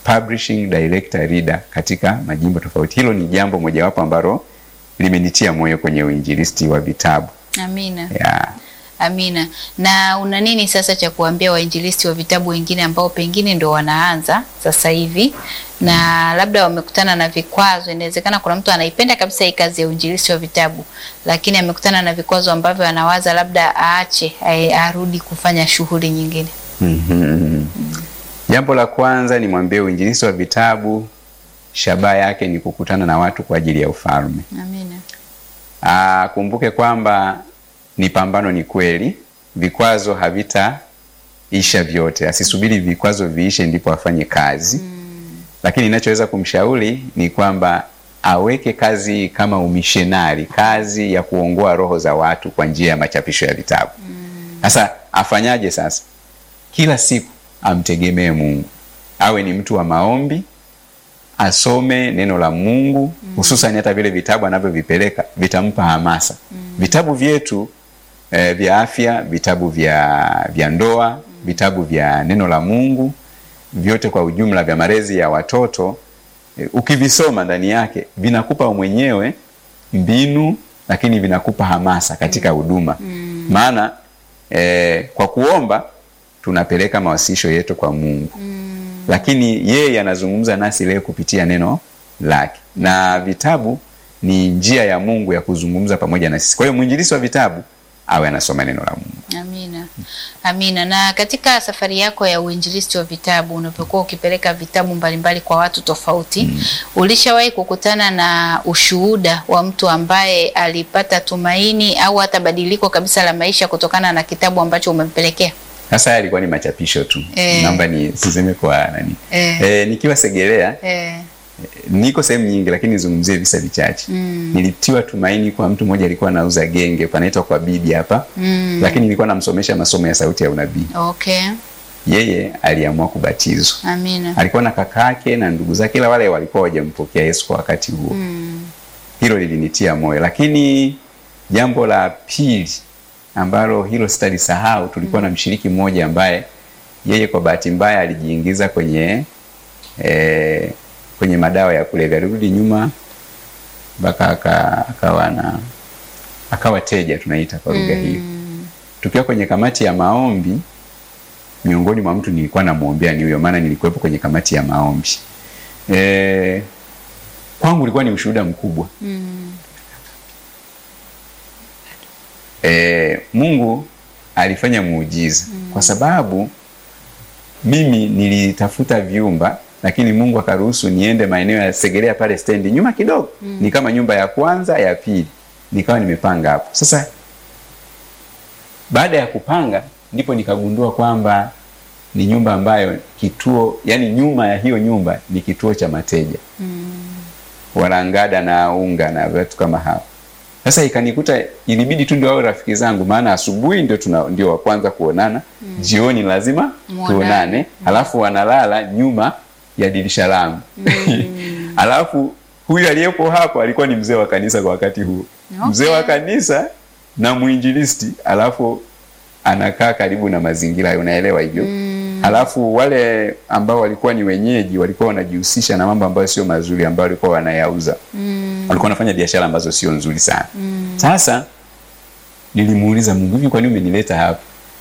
publishing director reader katika majimbo tofauti. Hilo ni jambo mojawapo ambalo limenitia moyo kwenye uinjilisti wa vitabu Amina. yeah. Amina. Na una nini sasa cha kuambia wainjilisti wa vitabu wengine ambao pengine ndo wanaanza sasa hivi na labda wamekutana na vikwazo? Inawezekana kuna mtu anaipenda kabisa hii kazi ya uinjilisti wa vitabu, lakini amekutana na vikwazo ambavyo anawaza labda aache, ai- arudi kufanya shughuli nyingine. Mhm. Jambo la kwanza nimwambie uinjilisti wa vitabu, shabaha yake ni kukutana na watu kwa ajili ya ufalme. Amina. Ah, kumbuke kwamba ni pambano, ni kweli, vikwazo havitaisha vyote. Asisubiri vikwazo viishe ndipo afanye kazi lakini ninachoweza kumshauri ni kwamba aweke kazi kama umishenari, kazi ya kuongoa roho za watu kwa njia ya machapisho ya vitabu. Sasa afanyaje? Sasa kila siku amtegemee Mungu, awe ni mtu wa maombi, asome neno la Mungu, hususan hata vile vitabu anavyovipeleka vitampa hamasa. Vitabu vyetu eh, vya afya, vitabu vya, vya ndoa, vitabu vya neno la Mungu vyote kwa ujumla vya malezi ya watoto e, ukivisoma ndani yake vinakupa mwenyewe mbinu, lakini vinakupa hamasa katika huduma maana e, kwa kuomba tunapeleka mawasilisho yetu kwa Mungu lakini yeye anazungumza nasi leo kupitia neno lake, na vitabu ni njia ya Mungu ya kuzungumza pamoja na sisi. Kwa hiyo mwinjilisi wa vitabu awe anasoma neno la Mungu. Amina. Amina. Na katika safari yako ya uinjilisti wa vitabu unapokuwa ukipeleka vitabu mbalimbali kwa watu tofauti, ulishawahi kukutana na ushuhuda wa mtu ambaye alipata tumaini au hata badiliko kabisa la maisha kutokana na kitabu ambacho umempelekea? Sasa haya yalikuwa ni machapisho tu, Eh. naomba ni siseme kwa nani Eh. Eh, nikiwa Segerea Eh, niko sehemu nyingi, lakini nizungumzie visa vichache. Nilitiwa tumaini kwa mtu mmoja alikuwa anauza genge panaitwa kwa bibi hapa, lakini nilikuwa namsomesha masomo ya sauti ya unabii. okay. Yeye aliamua kubatizwa. Amina. Alikuwa na kakake na ndugu zake, ila wale walikuwa hawajampokea Yesu kwa wakati huo. Hilo lilinitia moyo, lakini jambo la pili ambalo hilo sitalisahau, tulikuwa na mshiriki mmoja ambaye yeye kwa bahati mbaya alijiingiza kwenye eh, kwenye madawa ya kulevya. Alirudi nyuma mpaka aka- akawa na akawa teja, tunaita kwa lugha hiyo. Tukiwa kwenye kamati ya maombi, miongoni mwa mtu nilikuwa namwombea ni huyo, maana nilikuwepo kwenye kamati ya maombi. Eh, kwangu ulikuwa ni ushuhuda mkubwa. Eh, Mungu alifanya muujiza kwa sababu mimi nilitafuta vyumba lakini Mungu akaruhusu niende maeneo ya Segerea pale stendi nyuma kidogo, ni kama nyumba ya kwanza ya pili, nikawa nimepanga hapo. Sasa baada ya kupanga ndipo nikagundua kwamba ni nyumba ambayo kituo, yani nyuma ya hiyo nyumba ni kituo cha mateja walangada na unga na vitu kama hao. Sasa ikanikuta ilibidi tu ndio wawe rafiki zangu, maana asubuhi ndio tuna ndio wa kwanza kuonana, jioni lazima Muonane. tuonane, alafu wanalala nyuma ya dirisha langu alafu huyu aliyepo hapo alikuwa ni mzee wa kanisa kwa wakati huo, Okay. mzee wa kanisa na mwinjilisti, alafu anakaa karibu na mazingira hayo, unaelewa hivyo. Alafu wale ambao walikuwa ni wenyeji walikuwa wanajihusisha na mambo ambayo sio mazuri, ambayo walikuwa wanayauza walikuwa wanafanya biashara ambazo sio nzuri sana. Sasa nilimuuliza Mungu, hivi kwa nini umenileta hapa?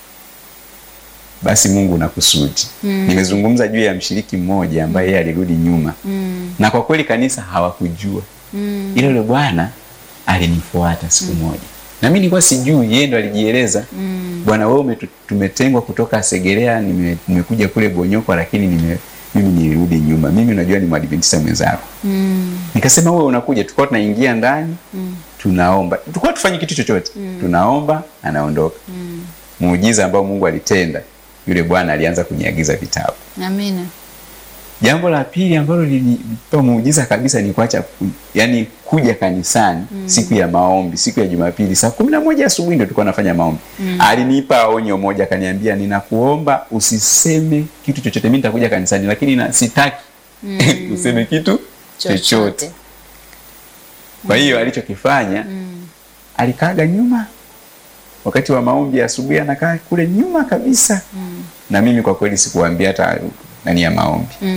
Basi Mungu una kusudi. Nimezungumza juu ya mshiriki mmoja ambaye yeye alirudi nyuma, na kwa kweli kanisa hawakujua, ila yule bwana alinifuata siku moja, na mimi nilikuwa sijui, yeye ndo alijieleza, bwana, wewe umetu- tumetengwa kutoka Segerea, nime- nimekuja kule Bonyokwa, lakini nime mimi nilirudi nyuma, mimi unajua ni mwadventista mwenzako Nikasema wewe unakuja, tulikuwa tunaingia ndani tunaomba, tulikuwa tufanyi kitu chochote, tunaomba, anaondoka. Muujiza ambao Mungu alitenda, yule bwana alianza kuniagiza vitabu. Amina. Jambo la pili ambalo lilinipa muujiza kabisa ni kuacha ku- yani kuja kanisani siku ya maombi, siku ya Jumapili saa kumi na moja asubuhi ndio tulikuwa nafanya maombi. Alinipa onyo moja, akaniambia, ninakuomba usiseme kitu chochote, mimi nitakuja kanisani, lakini na sitaki useme kitu chochote. Kwa hiyo alichokifanya alikaaga nyuma wakati wa maombi ya asubuhi, anakaa kule nyuma kabisa, na mimi kwa kweli sikuambia hata nani ya maombi.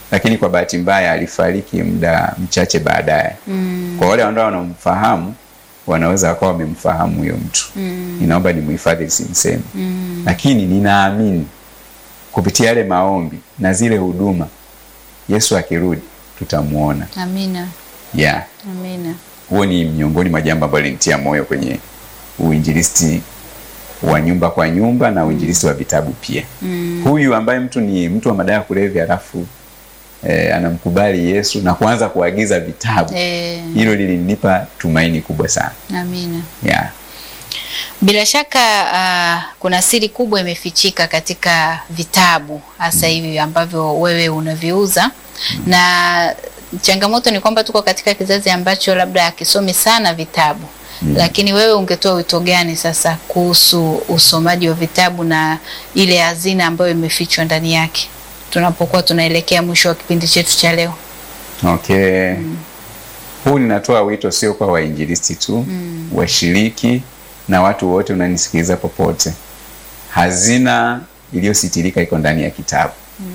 lakini kwa bahati mbaya alifariki muda mchache baadaye. Kwa wale ambao wanamfahamu wanaweza wakawa wamemfahamu huyo mtu. Ninaomba nimhifadhi nisimseme, lakini ninaamini kupitia yale maombi na zile huduma, Yesu akirudi tutamuona. Amina. Yeah, Amina. huo ni miongoni mwa jambo ambalo linitia moyo kwenye uinjilisti wa nyumba kwa nyumba na uinjilisti wa vitabu pia. Huyu ambaye mtu ni mtu wa madawa ya kulevya alafu eh, anamkubali Yesu na kuanza kuagiza vitabu, Eh, hilo lilinipa tumaini kubwa sana. amina. Yeah. Bila shaka ah, kuna siri kubwa imefichika katika vitabu hasa hivi ambavyo wewe unaviuza na changamoto ni kwamba tuko katika kizazi ambacho labda akisomi sana vitabu lakini wewe ungetoa wito gani sasa kuhusu usomaji wa vitabu na ile hazina ambayo imefichwa ndani yake tunapokuwa tunaelekea mwisho wa kipindi chetu cha leo? Okay. Huu ninatoa wito sio kwa wainjilisti tu, washiriki na watu wote unanisikiliza popote. Hazina iliyositirika iko ndani ya kitabu.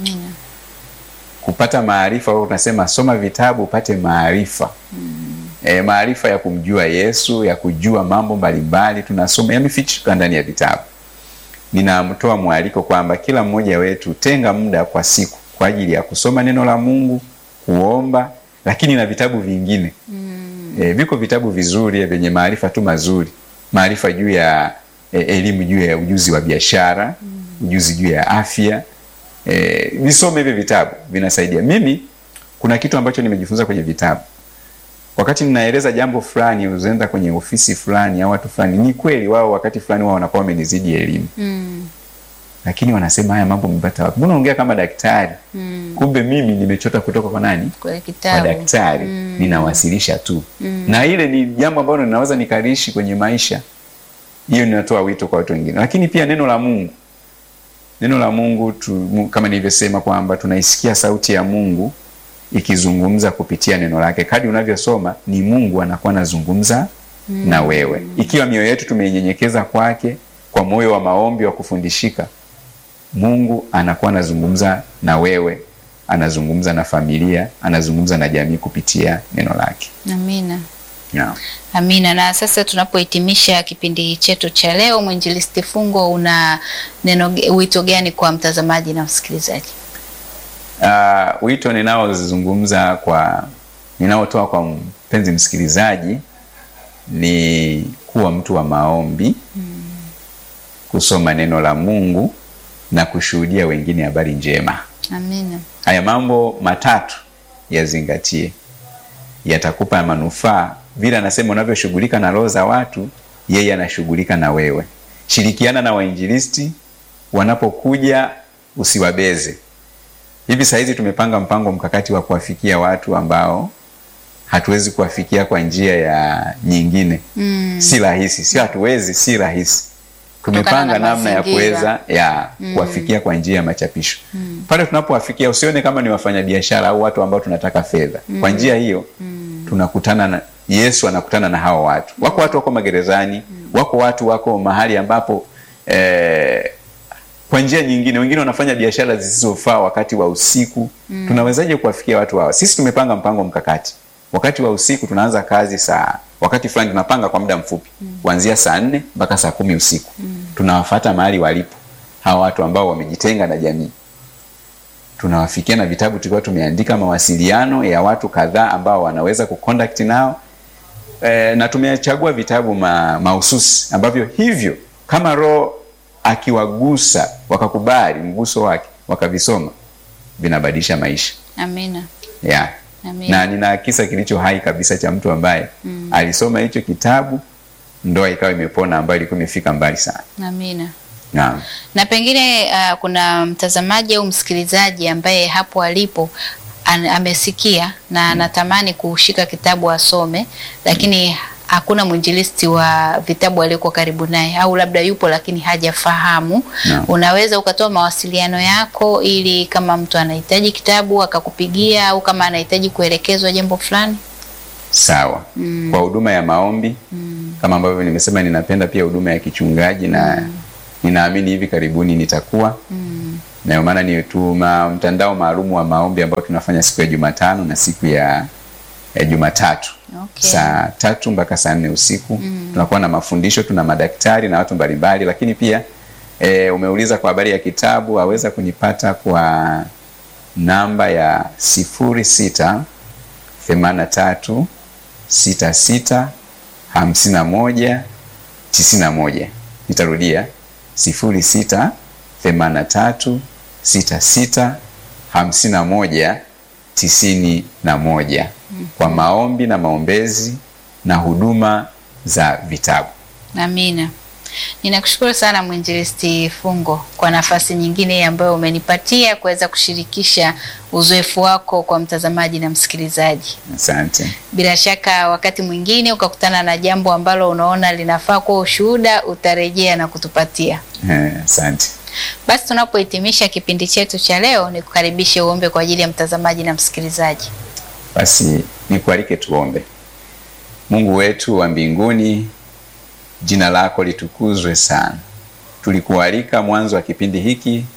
Kupata maarifa, wewe unasema soma vitabu upate maarifa. E, maarifa ya kumjua Yesu, ya kujua mambo mbalimbali tunasoma yamefichika ndani ya vitabu. Ninamtoa mwaliko kwamba kila mmoja wetu tenga muda kwa siku kwa ajili ya kusoma neno la Mungu, kuomba, lakini na vitabu vingine e, viko vitabu vizuri vyenye maarifa tu mazuri, maarifa juu ya e, elimu juu ya ujuzi wa biashara, ujuzi juu ya afya. E, visome hivyo vitabu, vinasaidia. Mimi kuna kitu ambacho nimejifunza kwenye vitabu wakati ninaeleza jambo fulani, uzaenda kwenye ofisi fulani au watu fulani, ni kweli wao wakati fulani wao wanakuwa wamenizidi elimu Mm, lakini wanasema haya mambo umepata wapi? Mbona unaongea kama daktari? Kumbe mimi nimechota kutoka kwa nani? kwa Kwa kitabu. daktari. Ninawasilisha tu, na ile ni jambo ambalo ninaweza nikaliishi kwenye maisha. Hiyo ninatoa wito kwa watu wengine, lakini pia neno la Mungu, neno la Mungu tu, mu- kama nilivyosema kwamba tunaisikia sauti ya Mungu ikizungumza kupitia neno lake. Kadri unavyosoma ni Mungu anakuwa anazungumza na wewe, ikiwa mioyo yetu tumeinyenyekeza kwake kwa moyo wa maombi wa kufundishika Mungu anakuwa anazungumza na wewe, anazungumza na familia, anazungumza na jamii kupitia neno lake. Amina. Yeah. Amina. Na sasa tunapohitimisha kipindi chetu cha leo, mwinjilisti Fungo, una neno ge- wito gani kwa mtazamaji na msikilizaji? Uh, wito ninaozungumza kwa ninaotoa kwa mpenzi msikilizaji ni kuwa mtu wa maombi, kusoma neno la Mungu na kushuhudia wengine habari njema. Amina. Haya mambo matatu yazingatie, yatakupa manufaa. Vile anasema unavyoshughulika na roho za watu, yeye anashughulika na wewe. Shirikiana na wainjilisti wanapokuja, usiwabeze. Hivi saa hizi tumepanga mpango mkakati wa kuwafikia watu ambao hatuwezi kuwafikia kwa njia ya nyingine. Mm. Si rahisi, sio hatuwezi, si rahisi. Tumepanga Kutokana na namna ya mazingira. kuweza ya kuwafikia kwa njia ya machapisho. Pale tunapowafikia usione kama ni wafanyabiashara au watu ambao tunataka fedha. Kwa njia hiyo tunakutana na Yesu anakutana na hawa watu. Wako watu wako magerezani, wako watu wako mahali ambapo eh, kwa njia nyingine wengine wanafanya biashara zisizofaa wakati wa usiku. Tunawezaje kuwafikia watu hawa? Sisi tumepanga mpango mkakati. Wakati wa usiku tunaanza kazi saa wakati fulani, tunapanga kwa muda mfupi kuanzia saa nne mpaka saa kumi usiku. Tunawafata mahali walipo hawa watu ambao wamejitenga na jamii, tunawafikia na vitabu tulikuwa tumeandika mawasiliano ya watu kadhaa ambao wanaweza kucontact nao e, na tumechagua vitabu ma, mahususi ambavyo hivyo kama Roho akiwagusa wakakubali mguso wake wakavisoma vinabadilisha maisha Amina. yeah. Amina. Na nina kisa kilicho hai kabisa cha mtu ambaye alisoma hicho kitabu, ndoa ikawa imepona, ambayo ilikuwa imefika mbali sana. Amina. Naam. Na pengine uh, kuna mtazamaji au msikilizaji ambaye hapo alipo an, amesikia na anatamani kushika kitabu asome, lakini hakuna mwinjilisti wa vitabu aliyekuwa karibu naye, au labda yupo lakini hajafahamu. Naam. Unaweza ukatoa mawasiliano yako, ili kama mtu anahitaji kitabu akakupigia, au kama anahitaji kuelekezwa jambo fulani. Sawa. Kwa huduma ya maombi kama ambavyo nimesema, ninapenda pia huduma ya kichungaji na ninaamini hivi karibuni nitakuwa na maana ni tuna mtandao maalum wa maombi ambao tunafanya siku ya Jumatano na siku ya, ya Jumatatu Okay. saa tatu mpaka saa nne usiku tunakuwa na mafundisho, tuna madaktari na watu mbalimbali, lakini pia e, umeuliza kwa habari ya kitabu, aweza kunipata kwa namba ya sifuri sita themanini na tatu sita sita hamsini na moja tisini na moja. Nitarudia sifuri sita themanini na tatu sita sita hamsini na moja tisini na moja kwa maombi na maombezi na huduma za vitabu. Amina. Ninakushukuru sana mwinjilisti Fungo kwa nafasi nyingine ambayo umenipatia kuweza kushirikisha uzoefu wako kwa mtazamaji na msikilizaji. Asante. Bila shaka wakati mwingine ukakutana na jambo ambalo unaona linafaa kuwa ushuhuda, utarejea na kutupatia. Eh, Asante. Basi tunapohitimisha kipindi chetu cha leo, nikukaribishe uombe kwa ajili ya mtazamaji na msikilizaji. Basi nikualike tuombe. Mungu wetu wa mbinguni, jina lako litukuzwe sana. Tulikualika mwanzo wa kipindi hiki,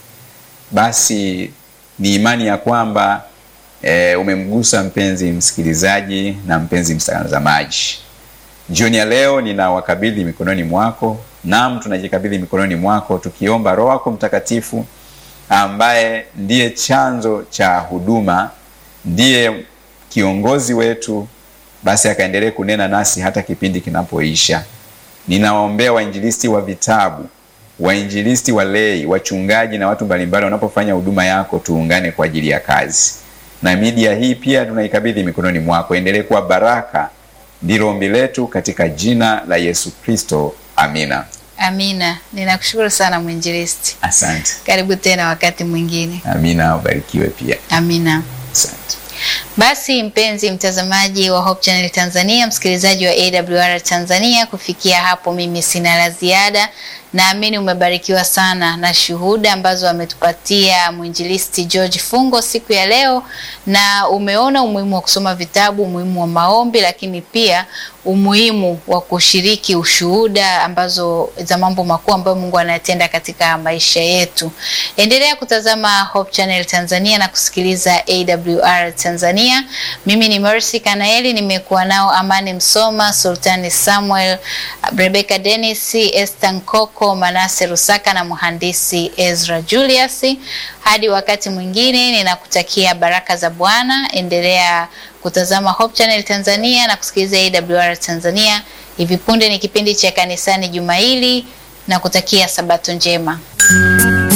basi ni imani ya kwamba e, umemgusa mpenzi msikilizaji na mpenzi mtazamaji. Jioni ya leo ninawakabidhi mikononi mwako, naam, tunajikabidhi mikononi mwako tukiomba Roho yako Mtakatifu ambaye ndiye chanzo cha huduma, ndiye kiongozi wetu, basi akaendelee kunena nasi hata kipindi kinapoisha. Ninawaombea wainjilisti wa vitabu, wainjilisti walei, wachungaji na watu mbalimbali wanapofanya huduma yako, tuungane kwa ajili ya kazi. Na media hii pia tunaikabidhi mikononi mwako, endelee kuwa baraka. Ndilo ombi letu katika jina la Yesu Kristo, amina. Amina. Ninakushukuru sana mwinjilisti. Asante. Karibu tena wakati mwingine. Amina, ubarikiwe pia. Amina. Asante. Basi mpenzi mtazamaji wa Hope Channel Tanzania, msikilizaji wa AWR Tanzania, kufikia hapo mimi sina la ziada. Naamini umebarikiwa sana na shuhuda ambazo ametupatia mwinjilisti George Fungo siku ya leo, na umeona umuhimu wa kusoma vitabu, umuhimu wa maombi, lakini pia umuhimu wa kushiriki ushuhuda ambazo za mambo makuu ambayo Mungu anatenda katika maisha yetu. Endelea kutazama Hope Channel Tanzania na kusikiliza AWR Tanzania. Mimi ni Mercy Kanaeli, nimekuwa nao Amani Msoma, Sultani Samuel, Rebecca Dennis, Esther Nkoko, Manase Rusaka na mhandisi Ezra Julius. Hadi wakati mwingine, ninakutakia baraka za Bwana. Endelea kutazama Hope Channel Tanzania na kusikiliza AWR Tanzania. Hivi punde ni kipindi cha kanisani juma hili na kutakia sabato njema.